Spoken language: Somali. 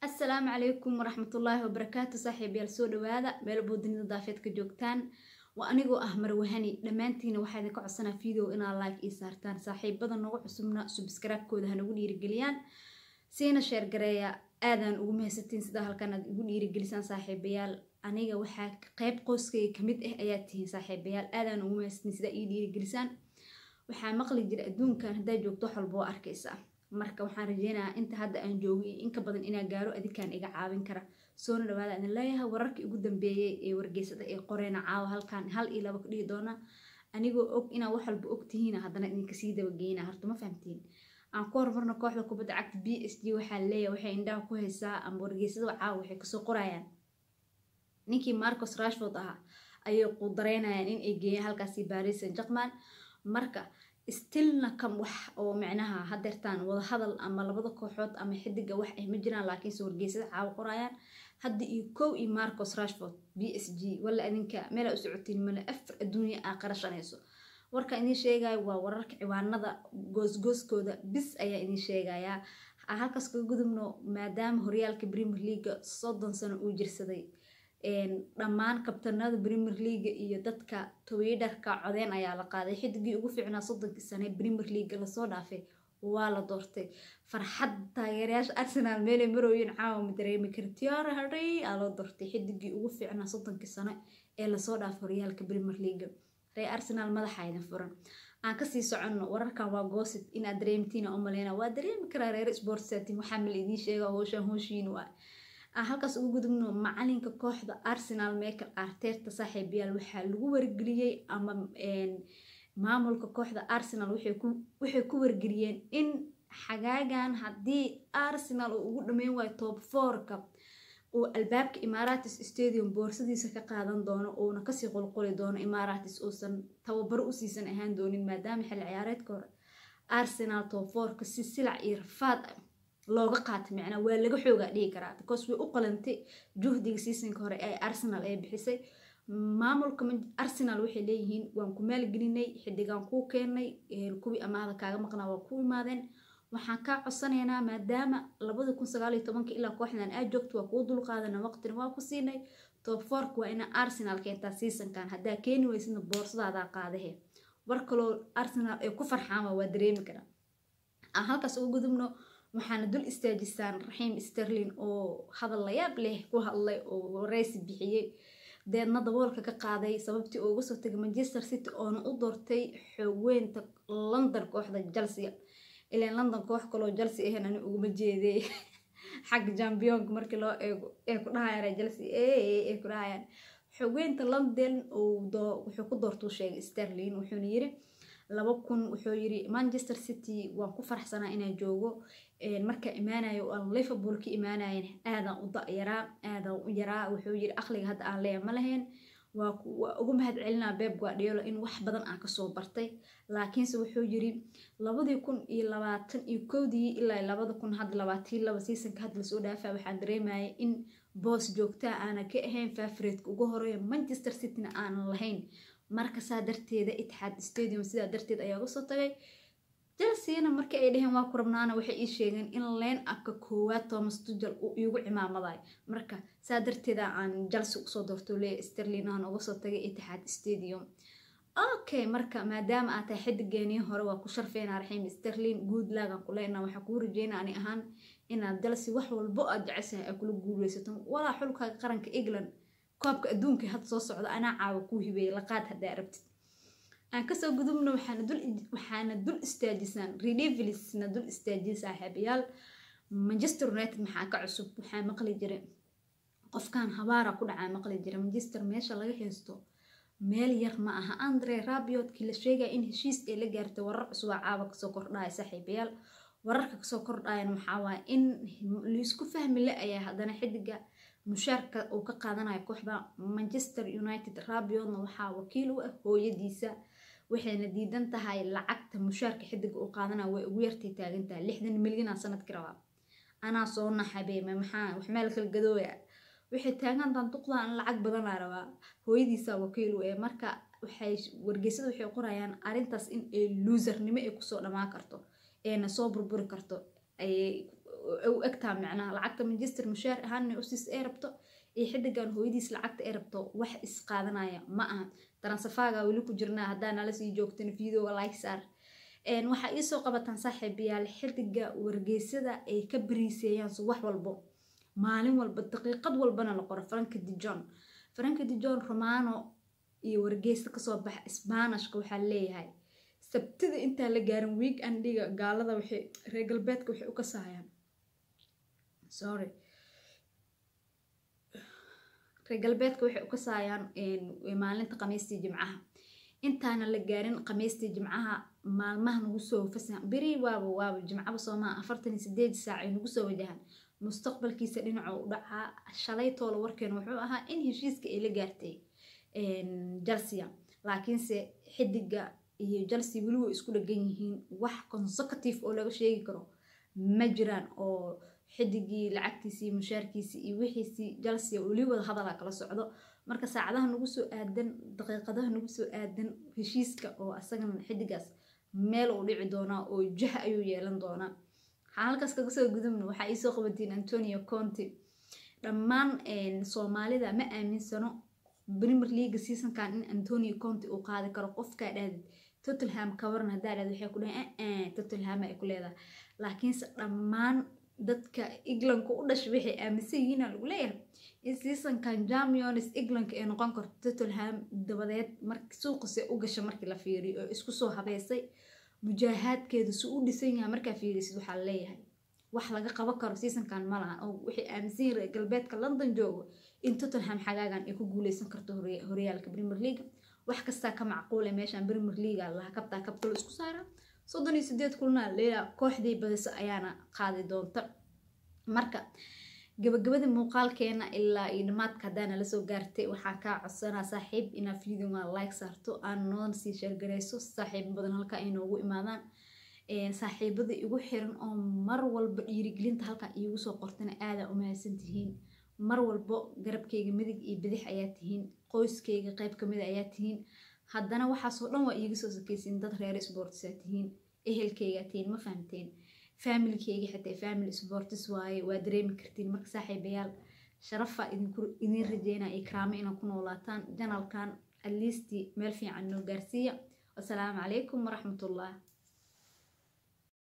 asalaamu calaykum waraxmatullaahi wabarakaatu saaxiibayaal soo dhawaada meel boodinida daafeed ka joogtaan waa anigoo ah marwahani dhammaantiina waxaa idinka codsanaa video inaad like ii saartaan saaxiibada nagu cusubna subscribe-kooda hanagu dhiirigeliyaan siina sheergareeya aadaan ugu mahadsantiin sidaa halkan aad igu dhiirigelisaan saaxiibayaal aniga waxaa qeyb qoyskayga kamid ah ayaa tihiin saaxiibayaal aadaan ugu mahadsantiin sidaa ii dhiirigelisaan waxaa maqli jira adduunkan haddaa joogto wax walba oo arkaysaa marka waxaan rajeynayaa inta hadda aan joogay iyo inka badan inaa gaaro adikaan iga caawin kara soona dhawaada idin leeyahay wararkii ugu dambeeyey ee wargeysada ee qoreena caawa halkan hal iyo laba ka dhihi doona anigoo og inaa wax walba og tihiina haddana idinkasii dabageyna horta ma fahamtiin aan ku horumarno kooxda kubadda cagta b s g waxaa leeyahay waxay indhaha ku haysaa ama wargeysada caawa waxay kasoo qorayaan ninkii marcos rashford ahaa ayay qudareynayaan in ay geeyaan halkaasi baris saint german marka stilna kam wax oo micnaha hadeertaan wadahadal ama labada kooxood ama xidiga wax ah ma jiraan laakiinse wargeysada caawa qorayaan hadda iyo kow iyo marcos rashford b s g wala adinka meela u socotiin male afar adduunya aa qarashanayso warka idiin sheegayo waa wararka ciwaanada goosgooskooda bis ayaa idiin sheegayaa halkaas kaga gudubno maadaama horyaalka premier leaga soddon sano uu jirsaday dhammaan kabtanada premier leaga iyo dadka twitter-ka codeen ayaa la qaaday xidigii ugu fiicnaa soddonkii sane premier leaga lasoo dhaafay waa la doortay farxad taageerayaasha arsenal meelay marooyin caawa ma dareemi kara tiara harey aa loo doortay xidigii ugu fiicnaa soddonkii sano ee lasoo dhaafay horyaalka premier leaga ree arsenal madaxa idin furan aan kasii soconno wararkan waa goosid inaad dareemtiin u maleyna waa dareemi karaa reer sportsatin waxaa mal idiin sheega hooshaan hooshiin waa aan halkaas ugu gudubno macalinka kooxda arsenal michael arterta saaxiibayaal waxaa lagu wargeliyey ama maamulka kooxda arsenal waxay ku wargeliyeen in xagaagan haddii arsenal uu ugu dhameyn waayo top fourka uu albaabka imaratis stadium boorsadiisa ka qaadan doono uuna kasii qulquli doono imaratis uusan tababaro usiisan ahaan doonin maadaama xilli ciyaareedka hore arsenal top fourka si silac iyo rafaad ah looga qaata micnaa waa laga xoogaa dhihi karaa because way u qalantay juhdiga seasonka hore ee arsenal ay bixisay maamulka arsenal waxay leeyihiin waan ku maalgelinay xidigaan kuu keenay kuwii amaahda kaaga maqnaa waa ku imaadeen waxaan kaa codsanaynaa maadaama labada kun sagaaliyo tobanka ilaa kooxdan aad joogto waa kuu dulqaadana waqtina waa ku siinay top fork waa ina arsenal keentaa seasonkan haddaa keeni weysidna boorsadaada qaadahe war kaloo arsenal ay ku farxaan waa dareemi karaa aan halkaas ugu gudubno waxaana dul istaajisaan raxiim sterlin oo hadal layaab leh ku hadlay oo wareysi bixiyey deedna daboolka ka qaaday sababtii uu uga soo tagay manchester city oona u doortay xogweynta london kooxda chelsea ilaan london koox kaloo chelsea ahayn ani uguma jeeday xagga jambionka markii loo eego ee ku dhahayaan chelsea ee ku dhahayaan xogweynta london wuxuu ku doortuu sheegay sterlin wuxuuna yiri laba kun wuxuu yiri manchester city waan ku faraxsanaa inaan joogo marka imaanayo aan liverpool ka imaanayen aadaan u da-yaraa aadaan u yaraa wuxuu yiri aqliga hadda aan leeya ma lahayn waa ugu mahad celinaa beb guardiola in wax badan aan kasoo bartay laakiinse wuxuu yiri labadii kun iyo labaatan iyo kowdii ilaa labada kun hadda labaatii laba seasonka hadda lasoo dhaafaa waxaan dareemayay in boos joogtaa aanan ka ahayn favoriteka ugu horeeya manchester cityna aanan lahayn marka saa darteeda itixaad stadium sidaa darteed ayaa uga soo tagay chelseana markii ay dhaheen waa ku rabnaana waxay ii sheegeen in leen abka koowaad thomas tujal uu iigu cimaamadayo marka saa darteeda aan chelsea usoo doorto leeya sterlin aan uga soo tagay itixaad stadium okay marka maadaama aad tahay xidigeenii hore waa ku sharfeynaa raxiim sterlin good lagan ku leenaa waxaa kuu rajeyna ani ahaan inaad chelsea wax walbo aad jeceshahay ay kula guuleysato walaa xulkaaga qaranka england koobka adduunka hadda soo socda anaa caawa kuu hibeeyay laqaad haddaa arabtid aan kasoo gudubno waxaana dul istaajisaan redevilisna dul istaajiya saaxiibayaal manchester united maxaa ka cusub waxaa maqli jiray qofkan habaara ku dhacaa maqli jira manchester meesha laga haysto meel yar ma aha andre rabiodkii la sheegaya in heshiis ay la gaartay warar cusubaa caawa kasoo kordhaya saaxiibayaal wararka kasoo kordhayan waxaa waaya in laisku fahmi la ayaa haddana xidiga mushaarka uu ka qaadanayo kooxda manchester united rabiodna waxaa wakiil u ah hooyadiisa waxayna diidan tahay lacagta mushaarka xidiga uu qaadanayo way ugu yartay taagantahay lixdan milyanaa sanadki rabaa anaa soo naxabeeme maxaa wax meel kala gadooya waxay taagantaan duqdaan lacag badanaa rabaa hooyadiisa wakiil u eh marka waxay wargeysada waxay qorayaan arrintaas in ay luusarnimo ay kusoo dhamaan karto eena soo burburi karto ayay u egtaa macnaha lacagta manchester mushaar ahaanna usiis ee rabto iyo xidigan hooyadiis lacagta ee rabto wax isqaadanaya ma aha taransafaaga weli ku jirnaa haddaa nala sii joogtan videoga like saar waxaa iisoo qabataan saaxiibayaal xidiga wargeysada ay ka bariiseeyaan subax walbo maalin walba daqiiqad walbana la qoro franka dijon franka dijon romano iyo wargeysa kasoo baxa sbanishka waxaa leeyahay sabtida intaan la gaarin week andiga gaalada waxay reer galbeedka waxay u kasahayaan sorry reer galbeedka waxay u kasahayaan maalinta khamiistii jimcaha intaana la gaarin khamiistii jimcaha maalmaha nagu soo fasahan beri waaba waaba jimcaba soomaa afartan iyo sideed saac ay nagu soo wajahan mustaqbalkiisa dhinacoo u dhacaa shalay toola warkeena wuxuu ahaa in heshiiska ay la gaartay jalsia laakiinse xidiga iyo jalsi weli way isku dhagan yihiin wax consecutive oo laga sheegi karo ma jiraan oo xidigii lacagtiisii mushaarkiisii iyo wixiisii jalsia weli wada hadala kala socdo marka saacadaha nagu soo aadan daqiiqadaha nagu soo aadan heshiiska oo asagana xidigaas meel uu dhici doonaa oo jah ayuu yeelan doonaa waxaan halkaas kaga soo gudubna waxaa iisoo qabatiin antonio conti dhammaan soomaalida ma aaminsano premier leaga seasonkan in antonio conti uu qaadi karo qofkaa dhahdid tottenham kawaran haddaa dhahd waxay ku dhahay tottenham ay ku leedahay laakiinse dhammaan dadka englandka u dhashay waxay aaminsan yihiina lagu leeyahay in seasonkan champions englandka ay noqon karto tottenham dabadeed marki suuqase u gasha markii la fiiriyo oo isku soo habeysay mujaahaadkeedu si u dhisan yahay markaa fiirisid waxaa leeyahay wax laga qaban karo seasonkan ma lahan oo waxay aaminsan yihin reer galbeedka london joogo in tottenham xagaagan ay ku guuleysan karto horyaalka premier leaga wax kastaa ka macquule meeshaan premier leaga laha kabtaa kabkalo isku saara soddon iyo sideed kulna leela kooxdii badiso ayaana qaadi doonta marka gabagabada muuqaalkeena ilaa iyo dhamaadka haddaana lasoo gaartay waxaan kaa codsanaa saaxiib inaad videoga like saarto aan noona sii sheergarayso saaxiibo badan halka ay noogu imaadaan saaxiibada igu xiran oo mar walba dhiirigelinta halkan iigu soo qortana aadaa u mahadsan tihiin mar walbo garabkayga midig iyo bidix ayaa tihiin qoyskayga qayb kamida ayaa tihiin haddana waxaasoo dhan waa iiga soo sakaysiin dad reer sportsaa tihiin ehelkaygaa tihiin ma fahamteen faamilkeyga xitaa family sportis waaye waa dareemi kartiin marka saaxiibayaal sharafaa idin rajeynaa iyo karaamo inaad ku noolaataan janalkan atleastii meel fiican noo gaarsiiya wasalaamu calaykum waraxmatullah